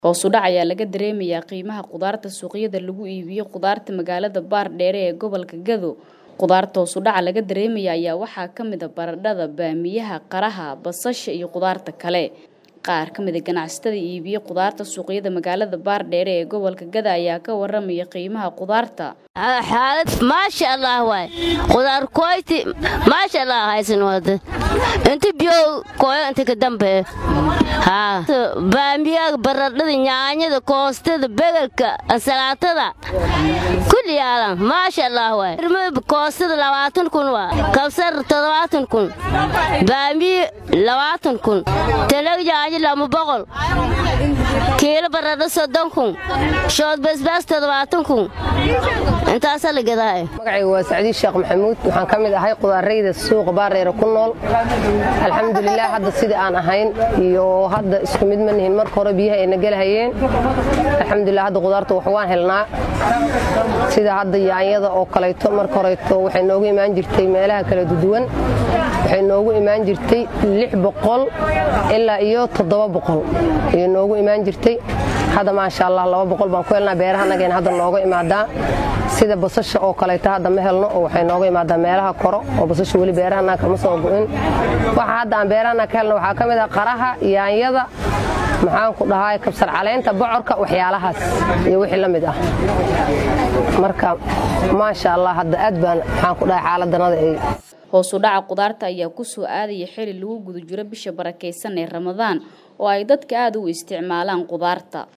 Hoos u dhac ayaa laga dareemayaa qiimaha khudaarta suuqyada lagu iibiyo khudaarta magaalada Baardheere ee gobolka Gado. Khudaarta hoos u dhaca laga dareemaya ayaa waxaa ka mid ah baradhada, baamiyaha, qaraha, basasha iyo khudaarta kale. Qaar ka mid ah ganacsatada iibiya khudaarta suuqyada magaalada Baardheere ee gobolka Gado ayaa ka waramaya qiimaha khudaarta. xaalad maasha allah waay khudaar koyti maasha allah haysan wada inta biyo koyo inta ka dambe haa baamiyaha baradhada nyaanyada koostada begelka ansalaatada kulli yaalan maasha allah waay koostada labaatan kun waa kabsar toddobaatan kun baamiye labaatan kun talag yaanyo lama boqol kiilo baradho soddon kun shood basbaas toddobaatan kun intaasaa la gadaa magacayga waa sacdiid sheekh maxamuud waxaan ka mid ahay qudaarayda suuqa baareere ku nool alxamdulilah hadda sidai aan ahayn iyo hadda isku mid ma nihin marka hore biyaha ayna gelahayeen alxamdulilah hadda qudaarta wax waan helnaa sida hadda yaanyada oo kalayto marka horeeto waxay noogu imaan jirtay meelaha kala duduwan waxay noogu imaan jirtay lix boqol ilaa iyo toddoba boqol ayay noogu imaan jirtay hadda maasha allah laba boqol baan ku helnaa beerahanageen hadda nooga imaadaa sida basasha oo kalayto hadda ma helno oo waxay nooga imaadaa meelaha koro oo basasha weli beerahana kama soo go'in waxa hadda aan beerahana ka helno waxaa ka mid ah qaraha yaanyada maxaan ku dhahaa kabsar caleenta bocorka waxyaalahaas iyo wixii la mid ah marka maasha allah hadda aad baan maxaan ku dhahay xaaladanada ay hoos u dhaca khudaarta ayaa ku soo aadaya xili lagu guda jiro bisha barakaysan ee ramadaan oo ay dadka aad u isticmaalaan khudaarta